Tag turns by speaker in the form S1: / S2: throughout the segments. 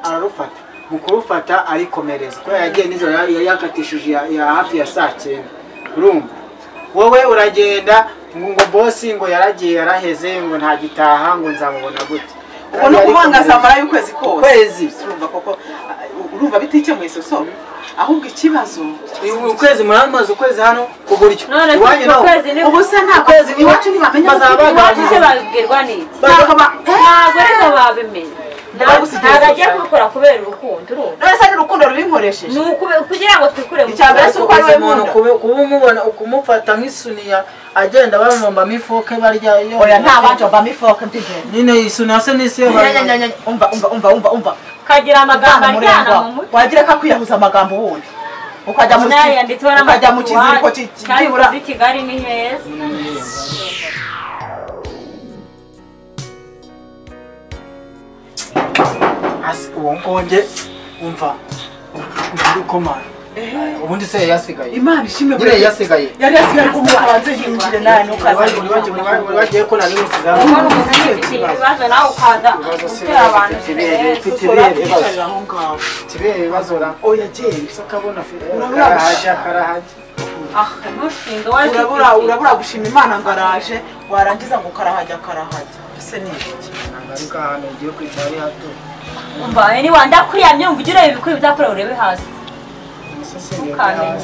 S1: ararufata mu kurufata arikomereza kubera yagiye nijoro yari yakatishije ya- ya hafi ya saa cyenda urumva wowe uragenda ngo bosi ngo yaragiye yaraheze ngo ntagitaha ngo nzamubona gute
S2: ubu ni ukubangaza amara y'ukwezi kose
S1: ukwezi
S2: urumva koko ah, urumva bitikemuye soso ahubwo ikibazo
S1: ukwezi muramaze ukwezi hano ku buryo
S3: none
S1: iwanyu
S3: kuko
S1: no
S3: ukwezi ni
S2: ubu se ntabwo
S1: Ukwezi ni-
S2: iwacu ntibamenya
S1: bazaba
S2: ko turi
S3: iwacu se
S2: iwacu.
S3: babibwirwa n'iki
S2: ntabwo ba
S3: ntabwo ariko babimenya
S2: Ntabwo
S3: ntabwo
S2: si
S3: agiye
S2: byiza.
S3: kubikora kubera urukundo urumva
S2: none se n'urukundo rubinkoresheje
S3: ni ukube- kugira ngo twikure mu
S2: Icya mbere si
S3: kibazo.
S2: uko ari we
S1: umuntu
S2: nkunda.
S1: kuba kuba umubona kumufata nk'isuniya agenda bamumbamo ifoke barya iyo
S2: oya nta bantu bavamo ifoke mbyigenda
S1: nyine isuniya se n'isi yo barya
S2: nyanyanyanya umva umva umva umva umva
S3: kagira amagambo
S2: ugana
S3: ajyana mu
S2: umurengwa
S3: mutwe
S2: wagira ko akwiyahuza amagambo wundi ukajya mu
S3: nayo yanditseho
S2: ki- ukajya mu kiziriko
S3: n'amatatuwaje
S2: ki-
S3: kandi
S2: byibura
S3: muri kigali ni heza
S1: Asi- uwo ngonge umva uri komana ubundi se yasigaye
S2: imana ishimwe
S1: nyine yasigaye
S2: yari yasigaye ku muntu hanze yinjire nawe
S1: Bari-
S2: ntukaze
S1: buri wagiye- buri wagiye- buri wagiye ko nari nsigaye
S3: ubona umuntu yifitiye ibibazo nawe ukaza
S1: Ibibazo si
S3: gutera abantu
S1: bifite
S3: serivisi
S1: ibere.
S2: Sosora kwicarira aho ngaho
S1: kibere ibibazo ra
S2: oya genda
S1: gusa kabona fe
S2: Urabura
S1: karahajya karahajya
S3: ah ntushinge waje
S2: urabura urabura gushima imana ngo araje warangiza ngo karahajya karahajya ese ni iki
S1: nagaruka ahantu ugiye kwicara ari hato
S3: umva anyway ndakwiyamye ngo ugire ibikwiye uzakorera urebe hasi
S1: umusesenyi
S3: ukamenyera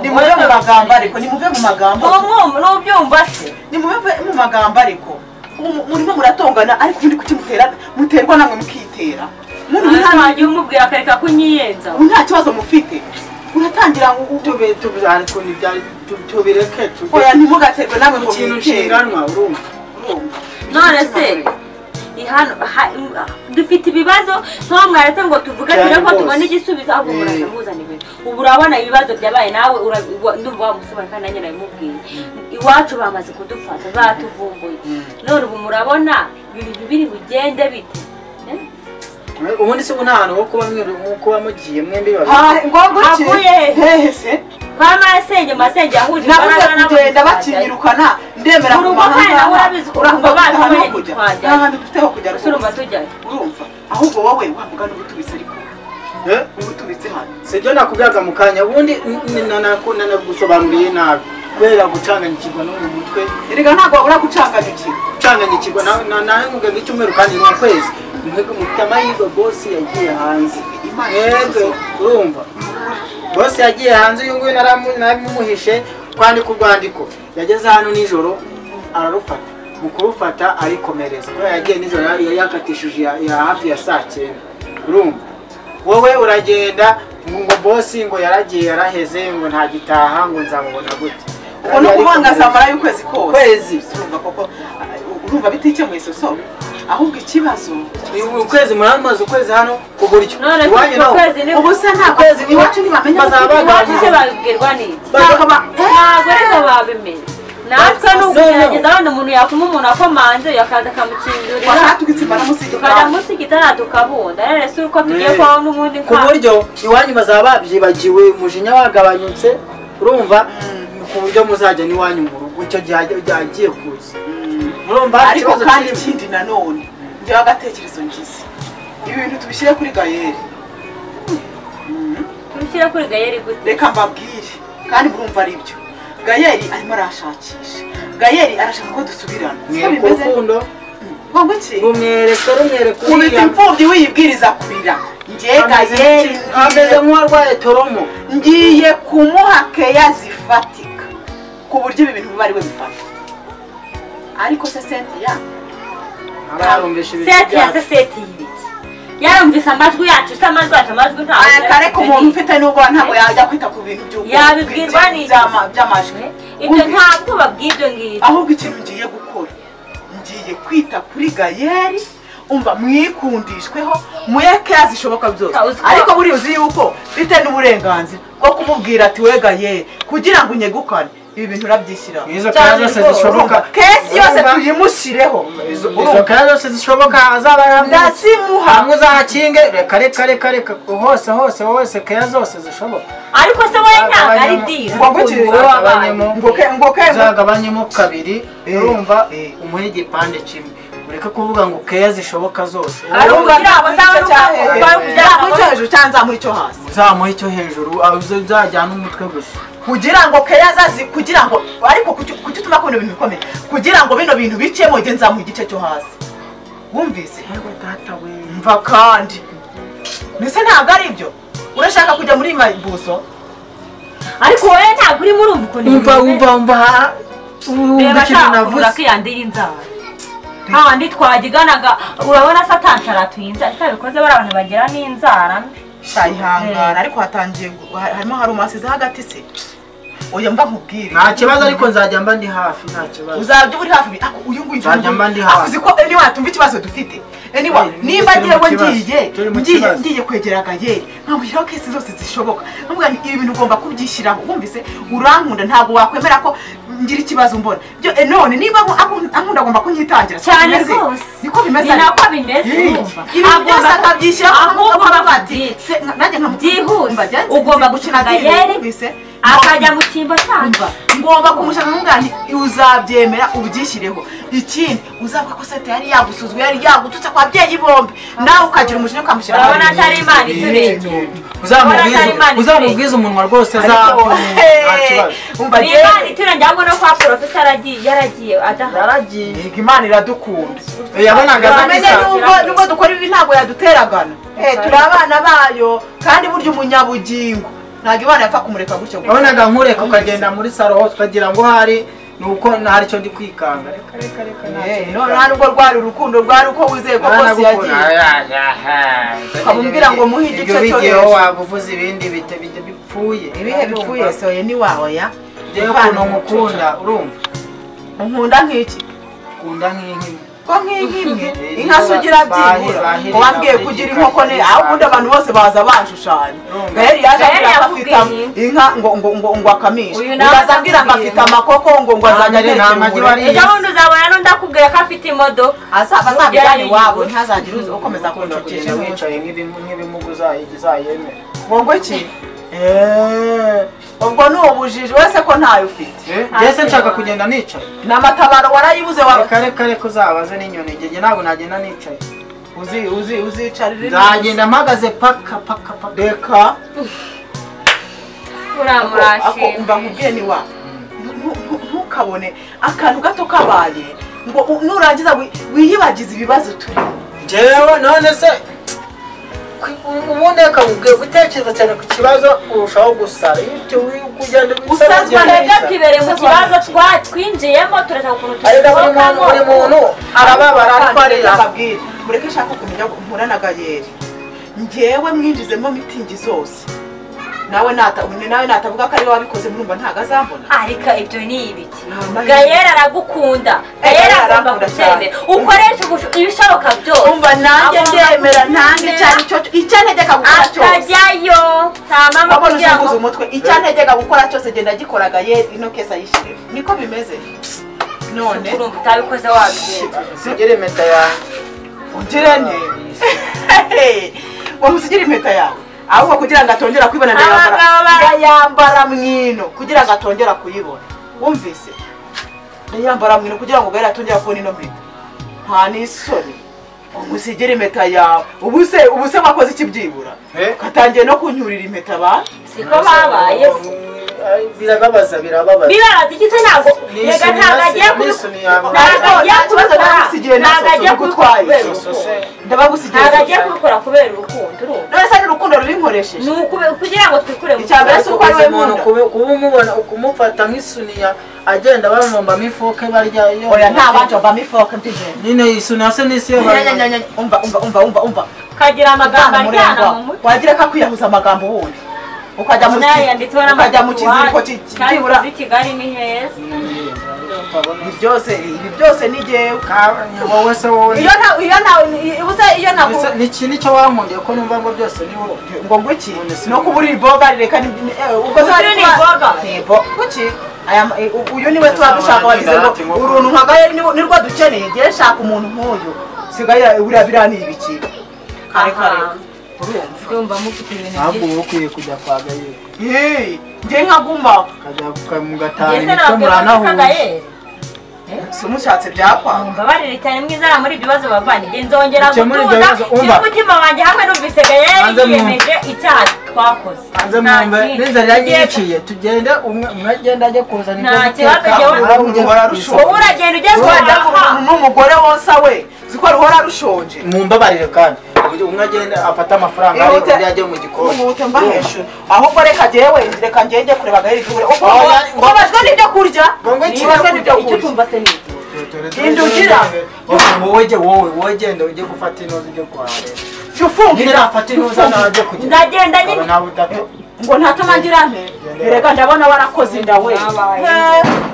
S2: nimuve mu magambo ariko nimuve mu magambo
S3: n'ubyumva se
S2: nimuve mu magambo ariko Mu- murimo muratongana ariko ubundi kuki muterana muterwa namwe mukitera Muri
S3: Hasi
S2: nta-
S3: wagiye umubwira akareka kunyiyenza
S2: nta kibazo mufite uratangira ngo utube
S1: tube tube ariko ntibyari tu- tubireke tujye
S2: oya ntimugaterwe namwe ngo
S1: ikintu
S2: mwitere
S1: nshinganwa urumva
S2: Urumva?
S3: none se ihano ha- dufite ibibazo ntabwo mwaretse ngo tuvuge
S1: Cyane
S3: tubone ko
S1: rwose.
S3: tubona igisubizo ahubwo
S1: Eh.
S3: muraza muzana ibintu ubu urabona ibibazo byabaye nawe ura- wa- ndumva wa musore kandi nanjye nabimubwiye iwacu bamaze kudufata batuvumbuye none ubu murabona ibintu biri bugende bite Eh?
S1: ubundi se ubu nta hantu ho kuba mwe- ho kuba mugiye mwembi babiri
S2: Ha- ngombwa ki
S3: Havuye he?
S2: hehe se
S3: kwa masenge masenge yahuje
S2: nabuze
S3: imbaraga
S2: kugenda
S3: n'abantu
S2: bakinyirukana ndemera
S3: Buri
S2: ku
S3: umwe
S2: mahanga
S3: nawe urabizi ko
S2: urumva
S3: abantu
S2: nta hantu ho
S3: bamenya
S2: kujya
S3: ntitwajyayo.
S2: nta hantu dufite ho kujya
S3: gusa urumva
S2: rwose.
S3: tujyayo
S2: urumva ahubwo wowe wavuga n'ubutubitse ariko
S1: Eh?
S2: ubutubitse hano
S1: sibyo nakubwiraga mu kanya ubundi nanagusobanuriye nabi kubera gucanganyikirwa no mu mutwe
S2: erega ntabwo wabura gucanganyukira
S1: gucanganyikirwa na- na- nawe mubwe nk'icyumweru kandi ni ukwezi Mwe- mufite amahirwe bosi yagiye hanze
S2: Imana
S1: mwebwe
S2: ikibazo.
S1: urumva bosi yagiye hanze uyu nguyu naramu- narabumuhishe kwandika urwandiko yageze hano nijoro ararufata mu kurufata arikomereza kubera yagiye nijoro yari yari yakatishije ya- ya hafi ya saa cyenda urumva wowe uragenda ngo bosi ngo yaragiye yaraheze ngo ntagitaha ngo nzamubona gute
S2: ubu ni ukubangaza amara y'ukwezi kose
S1: Ukwezi.
S2: urumva koko ah, urumva bitikemuye soso ahubwo ikibazo
S1: Uyu- ukwezi muramaze ukwezi hano ku buryo
S3: none
S1: iwanyu
S3: kuko
S1: no
S3: ukwezi ni
S2: ubu se ntabwo
S1: Ukwezi ni-
S2: iwacu ntibamenya ko
S1: bazaba
S2: turi
S3: iwacu se
S2: iwacu.
S3: babibwirwa n'iki
S2: ntabwo ba
S3: ntabwo ariko babimenya natwe ni ukugerageza wenda umuntu yakuma umuntu akomanze yakaza akamukingurira
S2: washatugitse
S3: tukajya
S2: baramusigika
S3: munsi gitara tukabunda rero si uko tugiye
S1: Eh.
S3: kubaho n'ubundi
S1: ku buryo iwanyu bazaba babyibagiwe umujinya wagabanutse urumva ku buryo muzajya n'iwanyu mu rugo icyo gihe ajya- agiye kuza urumva
S2: ariko
S1: ikibazo
S2: kandi
S1: kirimo.
S2: ikindi nanone njyewe agatekerezo ngize ibi bintu tubishyire kuri gayeri
S3: tubishyire kuri gayeri gute
S2: reka mbabwire kandi murumva ari byo gayeri arimo arashakisha gayeri arashaka ko dusubirana siko
S1: mwereka
S2: bimeze
S1: urukundo
S2: ngombwa iki
S1: rumwereka rumwereka
S2: ubita
S1: uriya
S2: imfubyi wiyibwiriza kurira njye
S1: ameze
S2: gayeri
S1: nk'iki- ameze nk'uwarwaye toromo
S2: ngiye kumuha keya zifatika ku buryo ibi bintu biba ari we bifata ariko se sentiya
S1: aba yarumvishe ibintu
S3: seti ya
S1: byacu
S3: se seti y'ibiki yarumvise amajwi yacu se amajwi yacu amajwi ntabwo
S2: aya kare ku muntu
S3: yari-
S2: ufite n'ubwoba ntabwo yajya kwita ku bintu by'ubwo-
S3: Yabibwirwa
S2: by'ama-
S3: n'iki?
S2: by'amajwi
S3: ibyo nta bwoba bw'ibyo ngibyo
S2: ahubwo ikintu ngiye gukora ngiye kwita kuri gayeri umva mwikundishweho muyeke zishoboka byose
S3: Ah, uzi ko-
S2: ariko buriya uzi yuko bite n'uburenganzira bwo kumubwira ati we gayeri kugira ngo unyegukane ibi bintu urabyishyira
S1: izo kaya zose zishoboka
S2: kesi yose
S1: Urumva?
S2: tuyimushireho
S1: Izo- izo kaya zose zishoboka azaba yaramuzi
S2: ndazimuha
S1: hamwe uzahakinge reka reka reka reka hose hose hose keya zose zishoboka
S3: ariko se wowe ntabwo ari
S1: Agabanyamo-
S3: diri
S2: Ngo gutyo,
S3: ukuntu wowe wabaye
S1: agabanyamo-
S2: ngo ke ngo ke
S1: uzagabanyemo kabiri
S2: Eh,
S1: urumva
S2: eh.
S1: umuhe igipande kimwe ureke kuvuga ngo keya zishoboka zose
S3: Ari ukugira ngo azabone uko akora, ari ukugira ngo
S2: icyo hejuru cyangwa nzamuha icyo hasi
S1: uzamuha icyo hejuru ah, uza- uzajyana umutwe gusa
S2: kugira ngo keya azazi kugira ngo ariko kuki kuki utuma kubona ibintu bikomeye kugira ngo bino bintu bicemo njye nzamuha igice cyo hasi wumvise
S1: yewe data we
S2: mva kandi mbese ntabwo ari ibyo urashaka kujya muri mayibuso
S3: ariko wowe ntabwo urimo urumva ukuntu
S1: umva
S3: bimeze.
S1: umva umva umva ikintu
S3: reba ashaka kugura
S1: navuze
S3: kiyande y'inzara hahandi twagiganaga urabona satantaratuye inzara itabikoze bari abantu bagira n'inzara mbi
S2: sayihangana ariko hatangiye gu- ha- harimo hari umasize hagati se oya mba nkubwire
S1: nta kibazo ariko nzajya mba ndi hafi nta kibazo
S2: uzajya uri hafi ako uyu nguyu
S1: Nzajya mba ndi hafi.
S2: akuzi ko anyway tumva ikibazo dufite anyway
S1: Eh,
S2: niba
S1: turi mu
S2: ngewe
S1: kibazo,
S2: ngiye
S1: turi mu
S2: ngiye
S1: kibazo.
S2: ngiye kwegera gayeri nkamushyiraho kesi zose zishoboka nkamuga ibi bintu ugomba kubyishyiraho wumvise urankunda ntabwo wakwemera ko ngira ikibazo mbona byo eh, none niba anku- anku- ankunda agomba kunyitangira siko
S3: cyane
S2: bimeze?
S3: rwose
S2: niko bimeze
S3: ni
S2: ariko.
S3: nako bimeze
S2: Eh,
S3: urumva
S2: ibi byose akabyishyiraho
S3: ahubwo
S2: akavuga
S3: aba
S2: ati,
S3: byitse.
S2: se- nka- nanjye nkamu-
S3: Byihuse.
S2: mbagenzi,
S3: Ugomba
S2: nzi gukina
S3: gukina
S2: game,
S3: gayeri,
S2: wumvise?
S3: akajya mu cyimbo cyangwa
S2: Umva, ngomba kumushaka umwana uzabyemera ubyishyireho ikindi uzavuga ko sete yari yagusuzwe yari yagututse ku babyeyi bombi nawe ukagira umujinya ukamushyira
S3: urabona atari imana iturenge Urabona ko ari Imana
S1: uzamubwiza uzamubwiza umunwa rwose azaba nta kibazo
S2: umva
S3: ni
S2: yewe
S3: imana iturenge ahubwo no kwa porofesa yaragiye yaragiye adaha
S2: yaragiye Yego, imana iradukunda
S1: yabonaga
S3: Urabona
S2: uramenye
S1: azagisa
S3: neza.
S2: nubwo nubwo dukora ibi ntabwo yaduteragana Eh, turi abana bayo kandi burya umunyabugingo ntabwo imana yapfa kumureka gutyo gusa.
S1: wabonaga nkureka ukagenda muri saro hose ukagira ngo hari ni uko hari icyo ndi kwikanga reka reka reka nta
S2: Eh,
S1: kibazo.
S2: none hano ubwo rwari urukundo rwari uko wizeye ko bose yagiye Ukamubwira ngo muhe igice
S1: Ibyo
S2: cyo
S1: bigiyeho
S2: hejuru.
S1: waba uvuze ibindi bita bijya bipfuye
S2: ibihe bipfuye soye ni wawe ya
S1: ngewe ukuntu nkukunda urumva
S2: nkunda nk'iki
S1: ukunda nk'inkima
S2: ko nk'inkimwe inka se ugira byibura
S1: Bahirira,
S2: wambwiye
S1: bahirira,
S2: kugira inkoko ne aho ubundi abantu bose baza banshushanya
S1: Urumva.
S2: gaheri yaje
S3: Gaheri
S2: ambwira ngo
S3: yavuga
S2: afite
S3: iyi.
S2: inka ngo ngo ngo ngo akamishe
S3: Uyu nawe
S2: ugaza ambwira ngo
S3: akubwiye,
S2: afite amakoko ngo ngo azajya
S1: Nta
S2: atekera
S1: magi
S2: umugore.
S1: wariye.
S3: ejo bundi uzabona n'undakubwira ko afite imodoka
S2: azaba azabijyane
S3: Yarariye
S2: iwabo
S3: inkoko.
S2: ntazagire uzi ukomeza
S1: ukunda
S2: kuncucisha
S1: kugenda
S2: wicaye
S1: wicaye nk'ibimu- nk'ibimugu uzayi- uzayemera
S2: ngo ki Eh, ubwo ni ubujiji wese ko ntayo ufite
S1: mbese nshaka kugenda nicaye
S2: ni amatabaro warayibuze wawe
S1: reka reka reka uzabaze n'inyoni njye ntabwo nagenda nicaye
S2: uzi uzi uzicarira
S1: nzagenda mpagaze paka paka paka
S2: reka ako umva
S3: uramurashimye
S2: nkubwiye ni wa Ntu- ntu- ntukabone akantu gato kabaye ngo u- nurangiza wi- wiyibagize ibibazo turi
S1: njyewe none se ku- ubundi reka ubwe- gutekereza cyane ku kibazo urushaho gusara iyo uti- kugenda
S2: Usazwa
S3: twebwe tubereye mu kibazo twa- twinjiyemo turashaka ukuntu
S1: ariko buri muntu buri muntu
S3: tusohokamo
S1: arababara ariko arira
S2: ababwira mureke nshaka kumenya ngo mpura na gayeri ngewe mwinjizemo mitingi zose nawe nata ubu nawe natavuga ko ari wowe wabikoze murumva ntabwo azambona
S3: ariko ibyo ni ibiki
S2: Nta
S3: gayera aragukunda gayera agomba
S2: aragukunda cyane.
S3: kucyemera ukoresha ubusho- ibishoboka byose
S2: umva nanjye
S3: Agomba
S2: ndemera nanjye
S3: kugukenera,
S2: icyo ari cyo icyo antegeka gukora cyose
S3: atajyayo nta mama
S2: wabona
S3: kugira ngo
S2: uzunguza umutwe icyo antegeka gukora cyose genda agikoraga ye ino kesi ayishyirira niko bimeze none
S3: urumva utabikoze wabigenza
S1: sigire impeta yanjye
S2: ugire ne waba usigira impeta yawe ahubwo kugira ngo atongera kuyibona ndayambara
S3: Abagabo ba-
S2: ndayambara mwino kugira ngo atongera kuyibona wumvise ndayambara mwino kugira ngo gahera atongera kubona ino mpeta nta n'isoni umusigire impeta yawe ubu se ubu se wakoze ikibyibura
S1: Eh?
S2: ugatangiye no kunyurira impeta abantu
S3: siko babaye se
S1: birababaza birababaza
S3: bibabaza iki se ntago
S1: Ni
S3: reka
S1: isoni
S3: ntabwo
S1: ya-
S3: agiye
S1: ni
S3: kubi-
S1: isoni ya-
S3: ntabwo agiye
S2: Nta kibazo
S3: kubikora
S2: nagusigiye na
S3: ntabwo
S2: soso
S3: agiye
S2: nuko
S3: kubikora
S2: utwaye.
S3: kubera
S1: Soso
S3: urukundo.
S1: se.
S2: ndabagusigiye
S3: ntabwo agiye
S2: gusa.
S3: kubikora kubera urukundo urumva
S2: none se n'urukundo rurinkoresheje
S3: ni ukube- kugira ngo twikure mu
S2: Icya mbere
S3: kibazo
S2: si uko ari
S1: ukunze
S2: we
S1: umuntu
S2: nkunda.
S1: kuba kuba umubona kumufata nk'isuniya agenda bamumbamo ifuke barya iyo
S2: oya nta bantu bavamo ifoke mfite
S1: nyine isuniya se n'isi yo barya
S2: nyanyanyanya umva umva umva umva umva
S3: kagira amagambo
S2: Muganga
S3: aryana
S2: murengwa
S3: mu mutwe
S2: wagira ko akwiyahuza amagambo wundi ukajya mu
S3: nayo yanditseho
S2: ukajya mu kiziriko
S3: n'amakuru
S2: ki-
S3: kandi
S2: cyibura
S3: muri kigali ni heza
S2: ibi byose ibi byose ni jyewe
S1: wowe se wowe
S2: iyo nta iyo nta ubuze iyo nta
S1: Mbese ni iki nicyo wankundiye ko numva ngo byose ni wowe
S2: ngo ngwiki
S1: None si
S2: no kuba uri iboga reka ni eh, ubwo
S3: Uyu
S2: twari
S3: ni
S2: twa-
S3: iboga.
S2: Ni ibo- kuki Aya ma- eh, uyu niwe tuba
S1: Uzabona
S2: dushaka wagize ngo
S1: n'indati nkoko.
S2: uruntu nka gaheri niwo- nirwo dukeneye ngewe shaka umuntu nk'uyu sigaye buriya biriya ni ibiki kare kare
S3: Aha.
S2: urumva
S3: ndumva mufite ibintu
S1: ahubwo
S3: byinshi
S1: wowe ukwiye kujya kwa gayeri
S2: Hey, nge nkaguma
S1: ukajya mugatahana
S3: Ese
S1: imitwe
S3: ntabwo yaboneka
S1: muranahuje
S3: Gael?
S2: si umushatse byakwanga
S3: mbabarire cyane mwiza muri ibyo bibazo bavandimwe nzongera
S1: Icyo muri ibyo
S3: gutuza
S1: bibazo, umva.
S3: nshyira umutima wanjye hamwe numvise gayeri
S1: Hanze mu-
S3: yiyemeje icyaha twakoze
S1: hanze
S3: Nta
S1: mwumve
S3: kindi.
S1: n'inzara yagiye
S3: Tugiye-
S1: iciye tugende umwe umwe agenda ajya kuzana
S3: Nta
S1: ibyo
S3: kibazo,
S1: guteka
S3: jyewe-
S1: uwundi
S2: Umuntu
S1: agenda
S2: ararushaho.
S1: kwisoma.
S3: wowe uragenda ugeze kwa dafa
S2: n'umugore wonsa we uzi ko ruhora rushonje
S1: mumbabarire kandi uburyo umwe agenda afata amafaranga ariko
S2: Ihute.
S1: undi ajya mu gikoni
S2: Ihute mba hejuru ahubwo reka jyewe reka ngende kureba agahiri kure uko
S1: Oh, ya-
S2: ubabajwe n'ibyo kurya
S1: Ngo iki?
S2: ubabajwe n'ibyo
S3: icyo
S2: kurya
S3: tumva se ni iki
S2: Genda ugira.
S1: wowe jye wowe wowe genda ujye gufata inoze ibyo kwa leta
S2: jya ufumbira
S1: nirafata inoze nawe ajya kujya
S3: ndagenda nyine
S1: nta butaka
S2: ngo ntatuma ngira nte erega ndabona warakoze inda we
S3: Babaye.
S2: Eh,